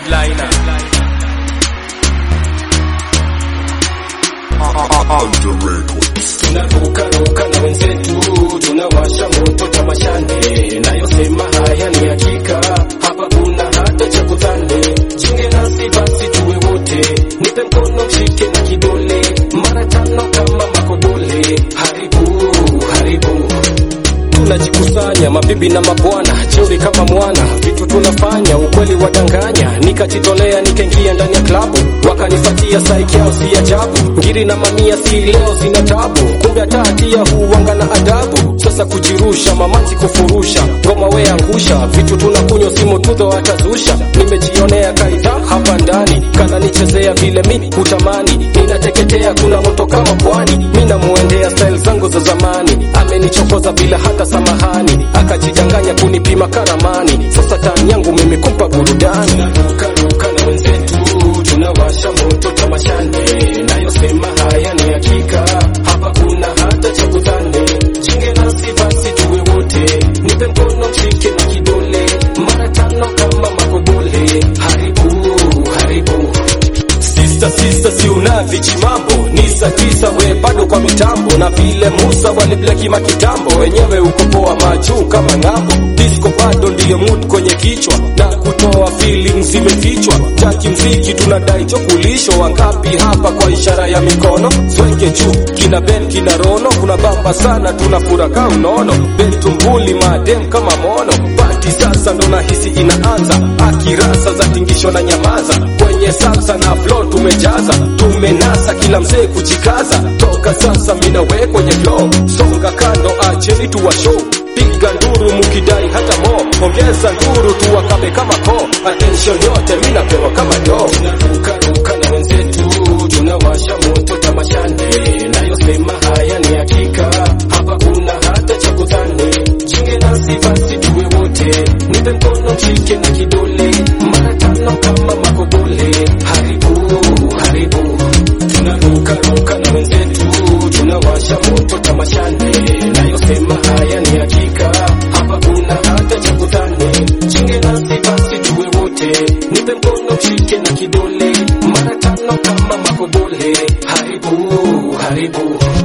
headliner tunarukaruka na wenzetu tunawasha moto tamashane nayosema haya ni hakika hapa kuna hata cha kudhani jinge nasi basi tuwe wote nipe mkono mshike na kidole mara tano kama makodole haribu haribu tunajikusanya mabibi na mabwana jeuri kama mwana vitu tunafanya ukweli wadanganya nikajitolea nikaingia ndani ya klabu wakanifatia saiki yao si ajabu ngiri na mamia si leo zina tabu kumbe hata hatia huwanga na adabu sasa kujirusha mamanzi kufurusha ngoma we angusha vitu tunakunywa simu tudho atazusha nimejionea kaida hapa ndani kana nichezea vile mi hutamani ninateketea kuna moto kama pwani mi namuendea style zangu za zamani amenichokoza bila hata samahani akajidanganya kunipima karamani sasa tani yangu mimi kumpa burudani tunarukaruka na wenzetu tunawasha moto tamashane nayosema haya ni hakika hapa kuna hata cha kudhani jinge nasi basi tuwe wote nipe mkono mshike na kidole mara tano kama makodole haribu haribu Sista sista si unavichi mambo ni saa tisa we bado kwa mitambo na vile Musa walibleki makitambo wenyewe uko poa majuu kama ng'ambo disco bado ndiyo mood kwenye kichwa na kutoa feelings zimefichwa chaki mziki tunadai chokulisho wangapi hapa kwa ishara ya mikono swenge juu kina Ben kina Rono kuna bamba sana tunafura ka unono bentumbuli madem kama mono pati sasa ndo nahisi inaanza akirasa za tingisho na nyamaza kwenye salsa na flow tumejaza tumenasa kila mzee kujikaza toka sasa mina we kwenye flow songa kando acheni tuwa show piga nduru mukidai hata mo ongeza nduru tuwakabe kama ko attention yote mina pewa kama do tunarukaruka na wenzetu tunawasha moto tamashane nayosema haya ni hakika hapa kuna hata cha kudhani jinge nasi basi tuwe wote nipe mkono mshike na kidole mara tano kama makodole haribu haribu tunarukaruka na wenzetu tunawasha moto tamashane nayosema haya ni hakika hapa kuna hata cha kudhani jinge nasi basi tuwe wote nipe mkono mshike na kidole mara tano kama makodole haribu haribu